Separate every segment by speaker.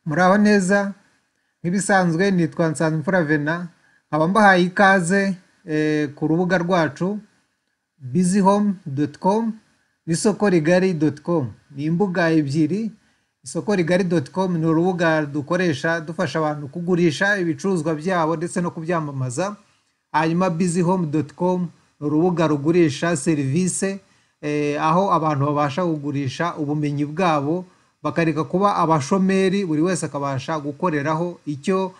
Speaker 1: Muraho neza, nk'ibisanzwe nitwa Nsanzimfura Venant, nkaba mbahaye ikaze ku rubuga rwacu bizihome.com n'isoko rigari.com, ni imbuga ebyiri, isoko rigari.com ni urubuga dukoresha dufasha abantu kugurisha ibicuruzwa byabo ndetse no kubyamamaza, hanyuma bizihome.com ni urubuga rugurisha serivise, aho abantu babasha kugurisha ubumenyi bwabo, bakareka kuba abashomeri buri wese akabasha gukoreraho icyo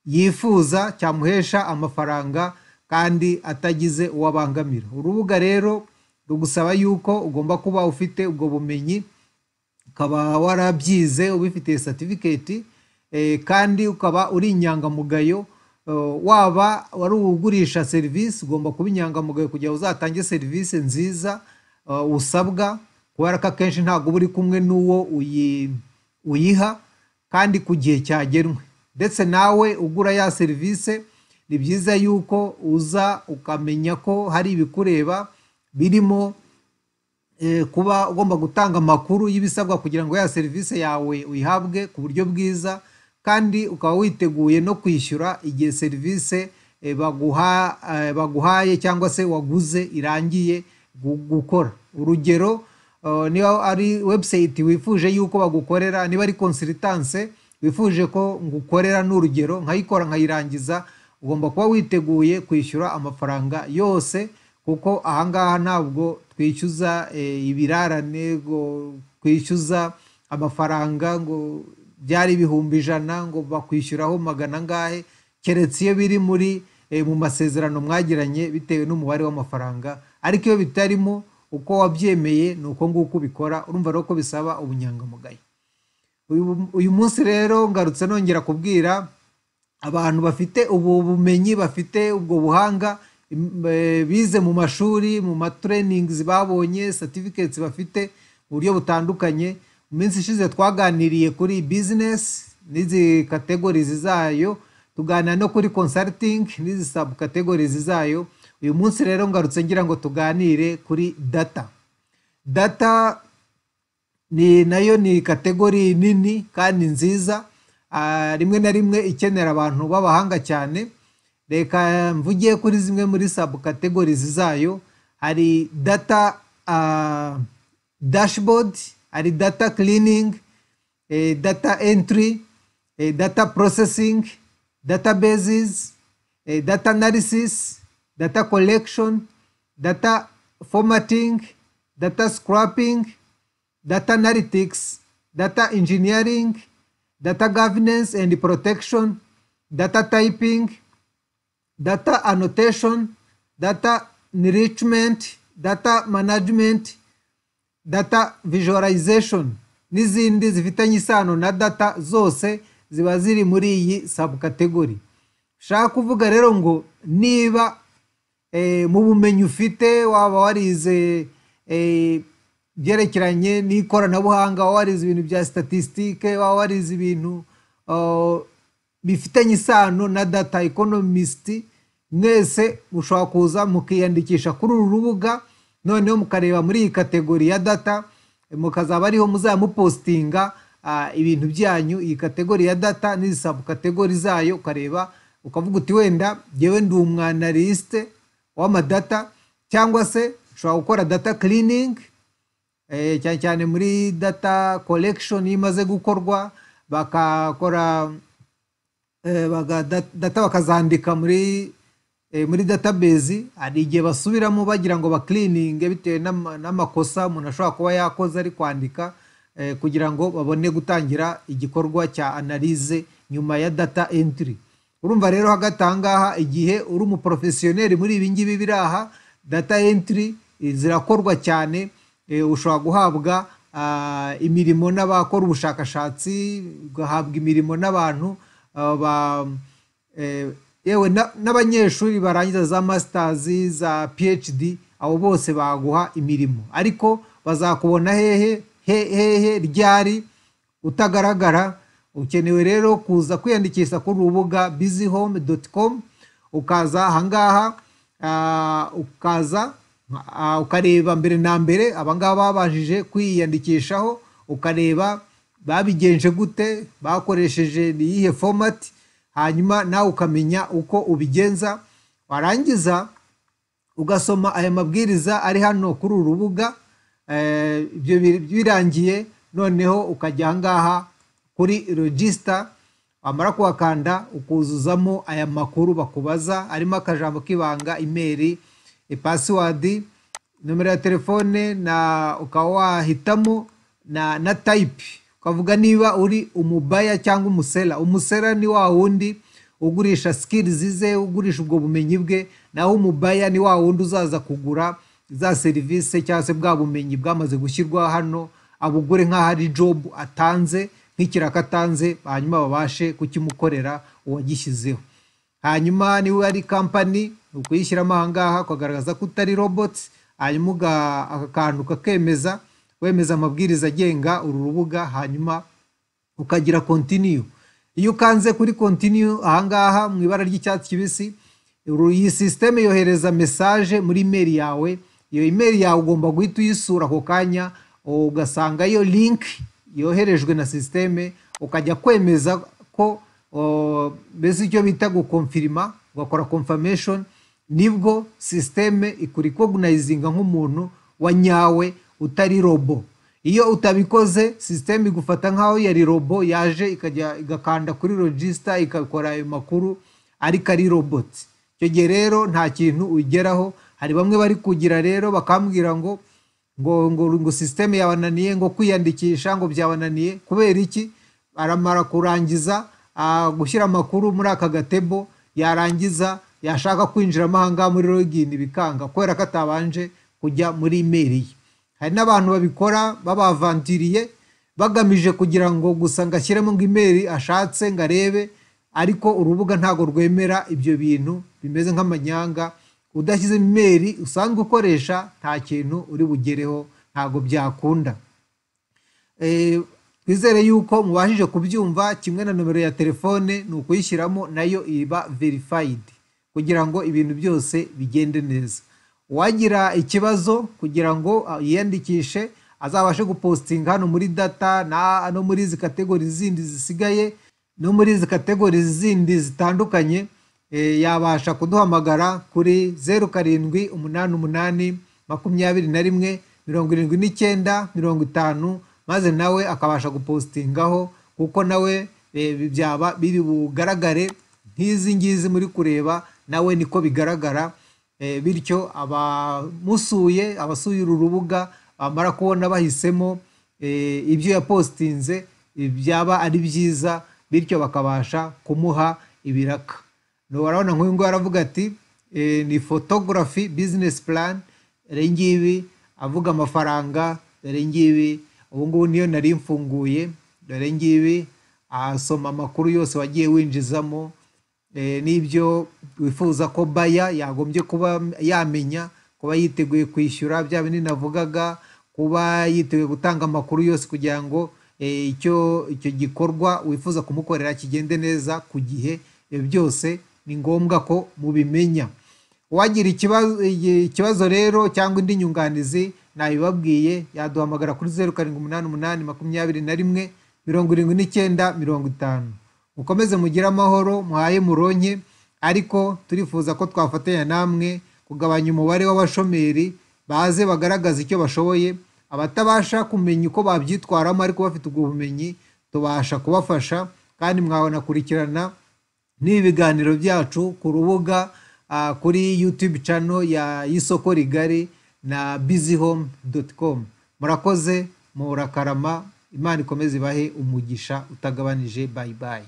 Speaker 1: yifuza cyamuhesha amafaranga kandi atagize uwo abangamira. Urubuga rero rugusaba yuko ugomba kuba ufite ubwo bumenyi, ukaba warabyize ubifitiye certificate kandi ukaba uri inyangamugayo, waba wari ugurisha serivisi ugomba kuba inyangamugayo kugira ngo uzatange serivisi nziza usabwa kubera ko akenshi ntabwo uba uri kumwe n'uwo uyiha kandi ku gihe cyagenwe ndetse nawe ugura ya serivise ni byiza yuko uza ukamenya ko hari ibikureba birimo kuba ugomba gutanga amakuru y'ibisabwa kugira ngo ya serivise yawe uyihabwe ku buryo bwiza kandi ukaba witeguye no kwishyura igihe serivise baguhaye cyangwa se waguze irangiye gukora. Urugero niba ari webusayiti wifuje yuko bagukorera, niba ari konsiritanse wifuje ko ngukorera ni urugero nkayikora nkayirangiza, ugomba kuba witeguye kwishyura amafaranga yose kuko aha ngaha ntabwo twishyuza ibirarane, ngo twishyuza amafaranga ngo byari ibihumbi ijana ngo bakwishyuraho magana angahe, keretse iyo biri muri mu masezerano mwagiranye bitewe n'umubare w'amafaranga ariko iyo bitarimo uko wabyemeye ni uko nguko ubikora, urumva rero ko bisaba ubunyangamugayo. Uyu munsi rero ngarutse nongera kubwira abantu bafite ubu bumenyi, bafite ubwo buhanga, bize mu mashuri, mu matureyiningizi babonye, satifiketsi bafite mu buryo butandukanye, mu minsi ishize twaganiriye kuri bizinesi n'izi kategorizi zayo, tuganira no kuri consaritingi n'izi sabu kategorizi zayo, uyu munsi rero ngarutse ngira ngo tuganire kuri data. Data nayo ni kategori nini kandi nziza, rimwe na rimwe ikenera abantu b'abahanga cyane, reka mvuge kuri zimwe muri sabu kategorizi zayo, hari data dashibodi, hari data kiriningi, data entiri, data porosesingi, data bezizi, data analisisi, data collection, data formatting, data scrapping, data analytics, data engineering, data governance and protection, data typing, data annotation, data enrichment, data management, data visualization n'izindi zifitanye isano na data zose ziba ziri muri iyi sabukategori. Ushaka kuvuga rero ngo niba mu bumenyi ufite waba warize ibyerekeranye n'ikoranabuhanga, waba warize ibintu bya sitatisitike, waba warize ibintu bifitanye isano na data ekonomisiti, mwese mushobora kuza mukiyandikisha kuri uru rubuga, noneho mukareba muri iyi kategori ya data, mukazaba ariho muzajya mupositinga ibintu byanyu, iyi kategori ya data n'izi sabu kategori zayo ukareba ukavuga uti wenda njyewe ndi umwanalisite w'amadata cyangwa se ushobora gukora data kiriningi cyane cyane muri data korekishoni iyo imaze gukorwa bagakora data bakazandika muri muri database, hari igihe basubiramo bagira ngo bakirininge bitewe n'amakosa umuntu ashobora kuba yakoze ari kwandika kugira ngo babone gutangira igikorwa cya analize nyuma ya data entiri. Urumva rero hagati aha ngaha igihe uri umuporofesiyoneri muri ibi ngibi biri aha, data entiri zirakorwa cyane, ushobora guhabwa imirimo n'abakora ubushakashatsi, ugahabwa imirimo n'abantu yewe n'abanyeshuri barangiza za masitazi, za piyecidi, abo bose baguha imirimo ariko bazakubona hehe hehe ryari utagaragara, ukenewe rero kuza kwiyandikisha kuri urubuga bizihome.com, ukaza aha ngaha ukaza ukareba mbere na mbere aba ngaba babashije kwiyandikishaho, ukareba babigenje gute bakoresheje ni iyihe fomati hanyuma nawe ukamenya uko ubigenza warangiza ugasoma aya mabwiriza ari hano kuri uru rubuga ibyo birangiye noneho ukajya aha ngaha kuri regisita wamara kuhakanda ukuzuzamo aya makuru bakubaza arimo akajambo k'ibanga imeri pasiwadi nomero ya telefone na ukaba wahitamo na na tayipi ukavuga niba uri umubaya cyangwa umusera umusera ni wa wundi ugurisha sikirizi ze ugurisha ubwo bumenyi bwe naho umubaya ni wa wundi uzaza kugura za serivisi cyangwa se bwa bumenyi bwamaze gushyirwa hano abugure nk'aho ari jobu atanze nk'ikiraka atanze hanyuma babashe kukimukorera uwagishyizeho hanyuma niba ari kampani ni ukuyishyiramo aha ngaha ukagaragaza ko utari robotsi hanyuma aka kantu kakemeza wemeza amabwiriza agenga uru rubuga hanyuma ukagira kontiniyu iyo ukanze kuri kontiniyu aha ngaha mu ibara ry'icyatsi kibisi iyi sisiteme yohereza mesaje muri imeri yawe iyo imeri yawe ugomba guhita uyisura ako kanya ugasangayo linki yoherejwe na sisiteme ukajya kwemeza ko mbese icyo bita gukomfirima ugakora komfameshoni nibwo sisiteme ikurikogunayizinga nk'umuntu wa nyawe utari robo iyo utabikoze sisiteme igufata nk'aho yari robo yaje ikajya igakanda kuri rogisita igakora ayo makuru ariko ari roboti icyo gihe rero nta kintu ugeraho hari bamwe bari kugira rero bakambwira ngo ngo ngo ngo sisiteme yabananiye ngo kwiyandikisha ngo byabananiye kubera iki aramara kurangiza gushyira amakuru muri aka gatebo yarangiza yashaka kwinjiramo aha ngaha muri login bikanga kubera ko atabanje kujya muri imeri ye hari n'abantu babikora babavantiriye bagamije kugira ngo gusa ngo ashyiremo ngo imeri ashatse ngo arebe ariko urubuga ntabwo rwemera ibyo bintu bimeze nk'amanyanga udashyize imeri usanzwe ukoresha nta kintu uri bugereho ntabwo byakunda twizere yuko mubashije kubyumva kimwe na nomero ya telefone ni ukuyishyiramo nayo iba verifayidi kugira ngo ibintu byose bigende neza uwagira ikibazo kugira ngo yiyandikishe azabashe gupositinga hano muri data no muri izi kategori zindi zisigaye no muri izi kategori zindi zitandukanye yabasha kuduhamagara kuri zeru karindwi umunani umunani makumyabiri na rimwe mirongo irindwi n'icyenda mirongo itanu maze nawe akabasha gupositingaho kuko nawe byaba biri bugaragare nk'izi ngizi muri kureba nawe niko bigaragara bityo abamusuye abasuye uru rubuga bamara kubona bahisemo ibyo yapositinze byaba ari byiza bityo bakabasha kumuha ibiraka urabona nk'uyu nguyu aravuga ati ni fotogarafi bizinesi purani dore ngibi avuga amafaranga dore ngibi ubu ngubu niyo nari mfunguye dore ngibi asoma amakuru yose wagiye winjizamo n'ibyo wifuza ko baya yagombye kuba yamenya kuba yiteguye kwishyura bya bindi navugaga kuba yiteguye gutanga amakuru yose kugira ngo icyo gikorwa wifuza kumukorera kigende neza ku gihe ibyo byose ni ngombwa ko mubimenya uwagira ikibazo rero cyangwa indi nyunganizi nabibabwiye yaduhamagara kuri zeru karindwi umunani umunani makumyabiri na rimwe mirongo irindwi n'icyenda mirongo itanu mukomeze mugire amahoro muhaye muronke ariko turifuza ko twafatanya namwe kugabanya umubare w'abashomeri baze bagaragaza icyo bashoboye abatabasha kumenya uko babyitwaramo ariko bafite ubwo bumenyi tubasha kubafasha kandi mwabanakurikirana n'ibi biganiro byacu ku rubuga kuri yutube cano ya y'isoko rigari na bizihome doti komu murakoze murakarama imana ikomeze ibahe umugisha utagabanije bayibayi